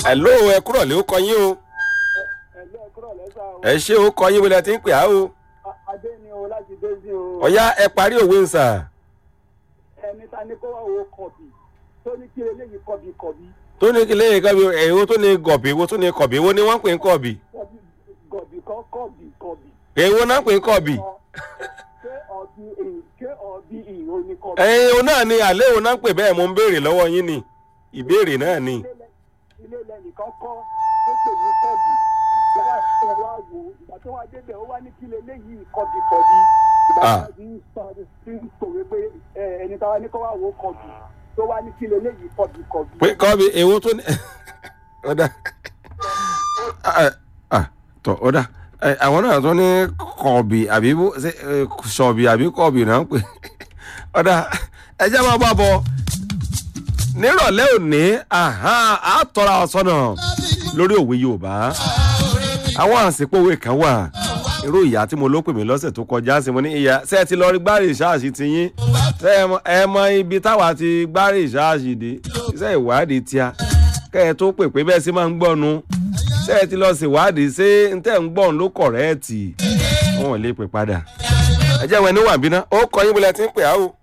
hello ẹ kúrọ̀ lé ó kọ yín o ẹ̀lẹ́ kúrò lẹ́sà o. ẹ ṣé ó kọ yín wọlé tí ń pè á o adé ni o láti dé sí o. ọ̀yá ẹ parí òwe ń sà ẹni ta ni kó wá wo kọ̀bì tó ní kí eléyìí kọ̀bì kọ̀bì tó ní kí lẹ́yìn kọ́bi èwo tó ní gọ̀bì èwo tó ní kọ̀bì èwo ni wọ́n ń pè ń kọ̀bì kọ̀bì gọ̀bì kọ́ kọ̀bì kọ̀bì. èwo náà ń pè ń kọ̀bì ṣé ọ̀bì ìn ṣé ọ̀bì ìn ò ní kọ̀bì. ẹ̀yin òun náà ni àlẹ́ òun náà ń pè bẹ́ẹ̀ mo ń béèrè lọ́wọ́ yín ni ìbéèrè náà ni ilé lẹ- ilé lẹ́nìkan kọ́ tó pè ní kọ̀bì ìgbà tó wá wò ó ìgbà tó wá débẹ̀ ó wá ní kí eléyìí kọ̀bì kọ̀bì ìgbà Ah. tó wá ti ń sọ ti ń sòwe pé ẹ, ẹni táwa ní kó wá wo kọ̀bì tó wá ní kí eléyìí kọ̀bì kọ̀bì. pé kọ́bi èwo tó ní ọ̀dà Ah, ah, tọ́ ọ̀dà Eh, àwọn náà tó ní kọ̀bì àbí bó- ṣé, eh, sọ̀bì àbí kọ̀bì náà ń pè ọ̀dà ẹjẹ́ máa bá bọ̀ nírọ̀lẹ́ òní àhá, á tọ́ra ọ̀sọ́nà lórí òwe yorùbá àwọn àsìkò òwe kan wà irú ìyá tí mo ló pè mí lọ́sẹ̀ tó kọjá sí mo ní ìyá ṣé ẹ ti lọ rí gbárí ìṣáàṣì ti yín ṣé ẹ mọ- ẹ mọ ibi táwa ti gbárí ìṣáàṣì dé iṣẹ́ ìwádìí tíá kẹ́ ẹ tó pè pé bẹ́ẹ̀ sì máa ń gbọ́nu ṣé ẹ ti lọ ṣèwádìí ṣé n tẹ́ ń gbọ́n ló kọ̀rẹ́ẹ̀tì wọn ò lè pè padà ẹ jẹ́ ìwé níwà bínú ó kọ yín bọ́lá tí ń pè á o.